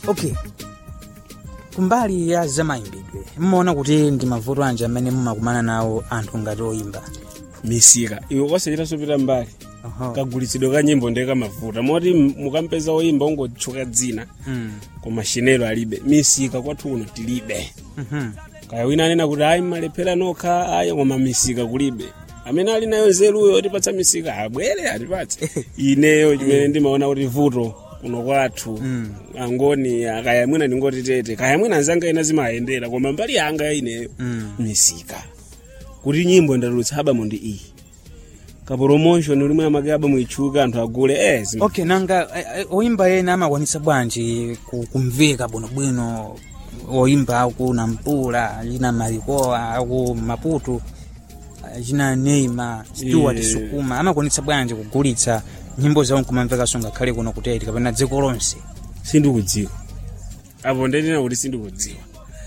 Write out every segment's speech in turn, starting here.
okay kumbali ya zamayimbidwe mmaona kuti ndi mavuto anji amene mumakumana nawo anthu ngati oyimba misika iwe kwasachita sopita mbali Oho. kagulitsidwe ka nyimbo ndiye kamavuta moti m- mukampeza oyimba ungotchuka dzina Mm. koma shinelo alibe misika kwathu kuno tilibe Mhm. kaya wina anena kuti ayi malephera nokha ayi koma misika kulibe amene ali nayo nzeruyo otipatsa misika abwere atipatse ineyo chimene ndimaona kuti vuto kuno kwathu angoni kaya mwina ndingoti tete kaya mwina anzanga ena zimayendera koma mbali yanga ineyo Mm. misika kuti nyimbo ndatulutsa abamu ndi iyi kapromotion ulimwe amake abamu itchuka anthu agule eh zim- okay nanga eh, eh, oyimba ena amakwanitsa bwanji ku- kumveka bwinobwino oyimba aku nampula china marikoa aku maputo eh, china neima stewart Yeah. sukuma amakwanitsa bwanji kugulitsa nyimbo zawo nkumamvekanso ngakhale kuno kuteti kapena dziko lonse sindikudziwa apo ndinena kuti sindikudziwa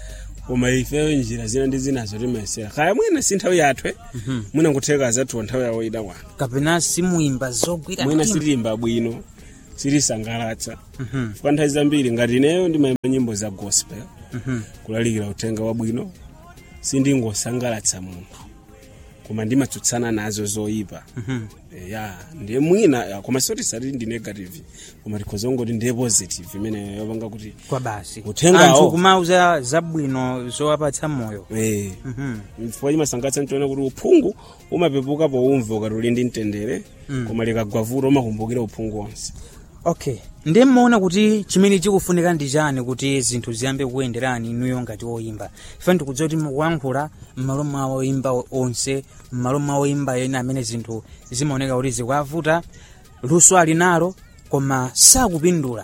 koma ifeyo njira zina ndi zinazo timayesera kaya mwina si nthawi yathu mwina nkutheka azathuwa nthawi yawo ida kwanu kapena simuyimba zogwira mwina mtima. sitiyimba bwino sitisangalatsa Mhm, kwa nthawi zambiri ngati ineyo ndimayimba nyimbo za gospel mhm. kulalikira uthenga wabwino sindingosangalatsa munthu koma ndimatsutsana nazo zoyipa Mhm. Eh, ya ndiye mwina ya, koma soti sati ndi negative koma tikhoza ngoti ndiye positive imene yopanga kuti kwa basi Uthengawo. anthu kumauza zabwino zowapatsa moyo eh, Mhm. chifukwa chimasangalatsa ntiona kuti uphungu umapepuka poumva ukati uli ndi mtendere koma likagwa vuto umakumbukira uphungu wonse okay ndiye mmaona kuti chimene chikufunika ndi chani kuti zinthu ziyambe kuyenderani inuyo ngati oyimba ife ndikudziwa kuti mukuyankhula m'malo mwa oyimba onse m'malo mwa oyimba ena amene zinthu zimaoneka kuti zikuavuta luso ali nalo koma sakupindula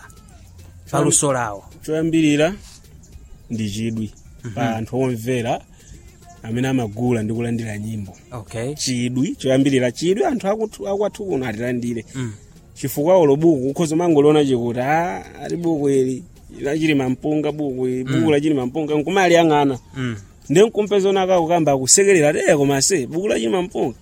pa Cham- luso lawo choyambirira ndi chidwi pa anthu omvera amene amagula ndi kulandira nyimbo okay chidwi choyambirira chidwi anthu akuthu- akwathu kuno atilandire Mm. chifukwa ulo buku ukhoza mangoliona chikuti a ali buku ili lachili mampunga buku ili buku lachili mampunga nkumali ang'ana Mm. ndi nkumpeza onaka kukamba akusekerera te koma se buku lachili mampunga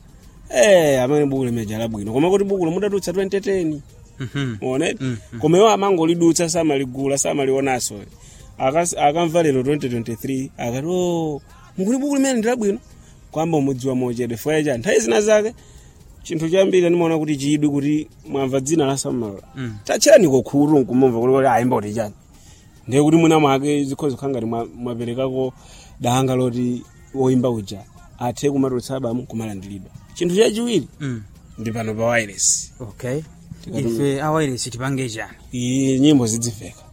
eh amene buku limejala bwino koma kuti buku mudatulutsa 2010 Mhm. one Mm, koma iwo amangolidutsa samaligula samalionaso Akas- akamva lero 2023 akati o mukuti buku limene ndilabwino kwamba umudziwa mochedwe fwecha nthawi zina zake chinthu chambiri ndimaona kuti chidwi kuti mwamva dzina la samala Mm. tachani kokhulu nkumumva kuti kuti ayimba kuti chani ndiye kuti mwina mwake zikhoza kukhala ngati mwa- mwaperekako danga loti woyimba uja athe kumatulutsa abamu kumalandiridwa chinthu chachiwiri Mm. ndi pano pa wireless okay ife awayiresi tipange chani iyi nyimbo zidzimveka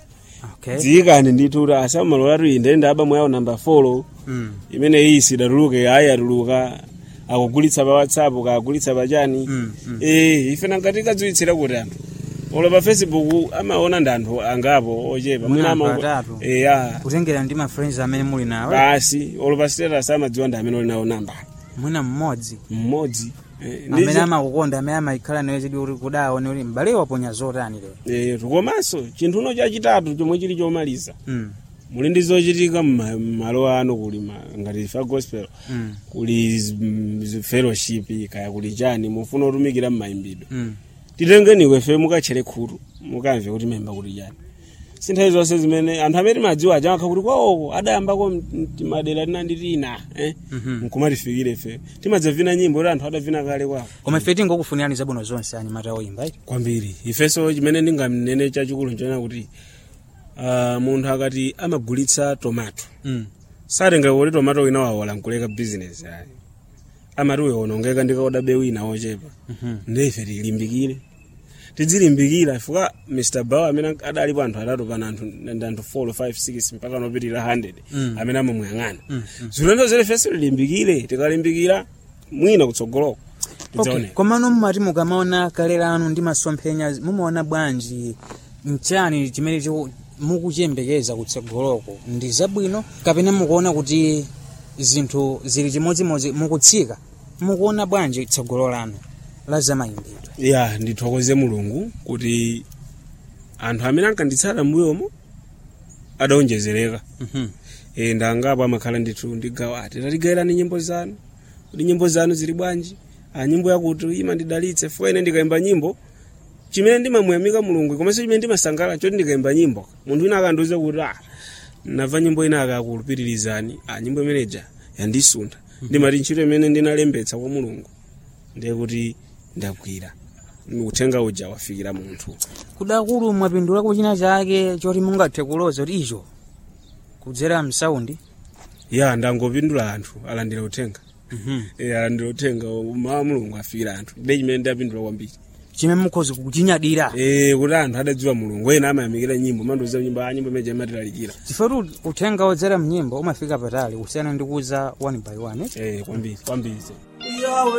okay dziyikani ndithu kuti asamalola tu inde ndi abamu yawo namba 4 Mm. imene iyi sidatuluke ayi atuluka akugulitsa pa whatsapp kakugulitsa pa chani Mm, mm. eh ife nangati kadziwitsira kuti anthu olo pa facebook amaona ndi anthu angapo ochepa Mwina ama- anthu atatu. eh ya kutengera ndi ma friends amene muli nawo basi olo pa status amadziwa ndi amene oli nawo namba mwina mmodzi mmodzi Eh, ndi amene zi- amakukonda amene amakhala nawe chidwi kuti kudaone kuti m'bale waponya zotani lero eh komanso chinthuno chachitatu chomwe chili chomaliza Mm, muli ndi zochitika mma- m'malo ano kuli ma- ngati fa gospel mm, kuli z- m- z- fellowship kaya kuli chani mufuna kutumikira mmayimbidwe mm. titengeni ife mukatchere khutu mukamve kuti memba kuti chani sinthawi zonse zimene anthu amene timadziwa aja akha kuti kwawoko adayambako m- m- madera tinandi tina eh? Mhm. nkumatifikire ife timadzavina nyimbo kuti anthu adavina kale kwawo koma ife tingokufunirani zabwino zonse anyamata oyimba iti kwambiri ifenso chimene ndingamnene chachikulu nchona kuti uh, munthu akati amagulitsa tomato Mm, satenga kuti tomato wina wawola nkuleka business ayi amati uyoonongeka ndikaoda be wina ochepa mhm. ndi ife tilimbikire tidzilimbikira chifukwa mr baw amene adalipo anthu atatu pana anthu ndi anthu 4 5 6 mpaka nopitirira 100 Mm. amene amamuyang'ana Mm, zilendo zere ifenso tilimbikire tikalimbikira mwina kutsogoloko okay. tidzaoneka komano mmati mukamaona kale lanu ndi masomphenya mumaona bwanji mchani chimene chiku- mukuchiyembekeza kutsogoloko ndi zabwino kapena mukuona kuti zinthu zili chimodzimodzi mukutsika mukuona bwanji tsogolo lanu la zamayimbidwe ya ndithokoze mulungu kuti anthu amene ankanditsata mbuyomo adaonjezereka Mhm. e, ndangapo amakhala ndithu ndigawa ati tatigayirani nyimbo zanu kuti nyimbo zanu zili bwanji a nyimbo yakuti imandidalitse fo ine ndikayimba nyimbo chimene ndimamuyamika mulungu komanso chimene ndimasangala choti ndikayimba nyimbo munthu wina akandiuza kuti ah nava nyimbo ina akakulupiririzani ah nyimbo imeneja yandisunda ndimati ntchito imene ndinalembetsa kwa mulungu ndiye kuti ndagwira uthenga uja wafikira munthu kudakulu mwapindulako china chake choti mungathe kuloza kuti icho kudzera msaundi ya ndangopindula anthu alandira uthenga e, alandira uthenga mawa mulungu afikira anthu ndiye chimene ndapindula kwambiri chimene mukhoza kuchinyadira e, kuti anthu adadziwa mulungu ena amayamikira nyimbo mandiuza nyimbo a nyimbo imeneja imatilalikira chifukwa kuti uthenga wodzera mnyimbo umafika patali kusiyana ndi kuza one by one e, kwambiri kwambiri Yahweh